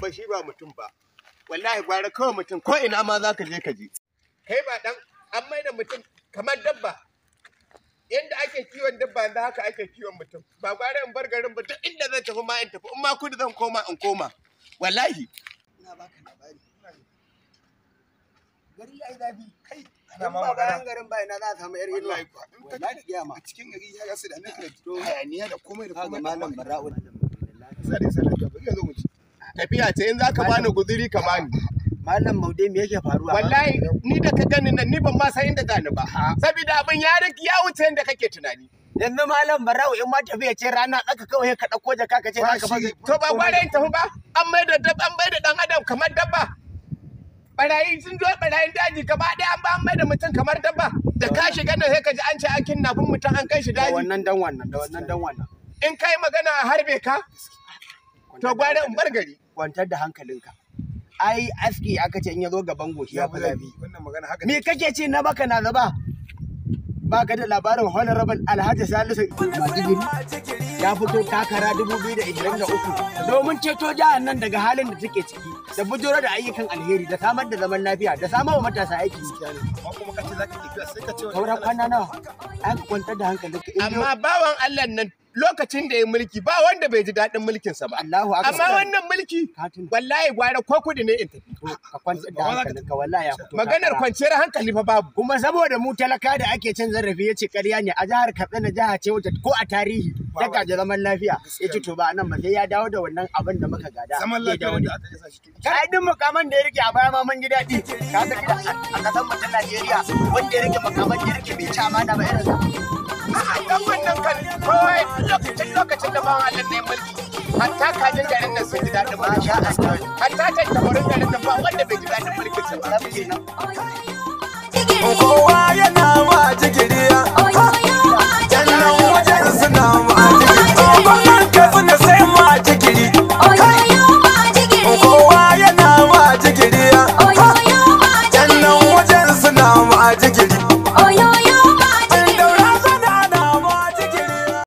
ba shi ba mutum ba wallahi gwara kawai mutum ko ina ma za ka je ka je kai ba dan an mai da mutum kamar dabba yadda ake kiwon dabba yanzu haka ake kiwon mutum ba gwara in bar garin ba duk inda zan tafi ma in tafi in ma kudu zan koma in koma wallahi ina baka labari gari ya yi zafi kai Ana in ma ba magana. bayan garin ba ina za a samu yar inuwa Wallahi kuwa. In ka wallahi gaya ma a cikin gari ya su da nake da hayaniya da komai da kaga komai malam bara'u sare sare da bari zo mu ci tafiya ce in za ka bani guzuri ka bani malam maude me yake faruwa wallahi ni da ka gani nan ni ban ma san inda zani ba saboda abin ya riki ya wuce yadda kake tunani yanzu malam bara'u in ma tafiya ce rana tsaka kawai ka ɗauko jaka ka ce za ka fage to ba gwara in tafi ba an mai da dab an mai da dan adam kamar dabba barayi sun zo barayin daji gaba ɗaya an ba an mai da mutum kamar dabba da ka shiga nan sai ka ji an ce an kinnafin mutum an kai shi da daji wannan dan wannan da wannan dan wannan in kai magana a harbe ka to gwara in bar gari kwantar da hankalinka ai aski aka ce in ya zo gaban goshi ya fi zafi wannan magana haka me kake ce na baka na zaba ba ka da labarin honorable alhaji salisu madigiri ya fito takara 2023 domin ceto jihar nan daga halin da take ciki da bujuro da ayyukan alheri da samar da zaman lafiya da samar wa matasa aiki amma kuma kace zaka tafiya sai ka ce sauran kwana nawa an kwantar da hankalinka in dai- amma bawan Allah nan lokacin da ya mulki ba wanda bai ji daɗin mulkinsa ba Allahu akbar amma wannan mulki Katin. wallahi gwara ko kudi ne in tafi ka kwantar da hankalinka wallahi ya fito maganar takara. kwanciyar hankali fa babu kuma saboda mu talaka da ake cin zarafi ya ce ƙarya ne a jihar katsina jiha ce wacce ko a tarihi ta gaji zaman lafiya ya ce to ba nan ba sai ya dawo da wannan abin da muka gada zaman Zai dawo lafiya da- da aka yasa shi to Kai duk mukaman da ya rike a baya ma mun ji daɗi ka san gida a ƙasar mu ta Najeriya wanda ya rike mukaman da ya rike bai ci amana ba irin sa dan wannan kan kowai lokacin lokacin da bawan Allah ne mulki hatta kajin garin nan sun ji daɗin mulki Masha Allah. hatta tattabarin garin nan ba wanda bai ji daɗin mulkinsa ba Rabu kenan kowa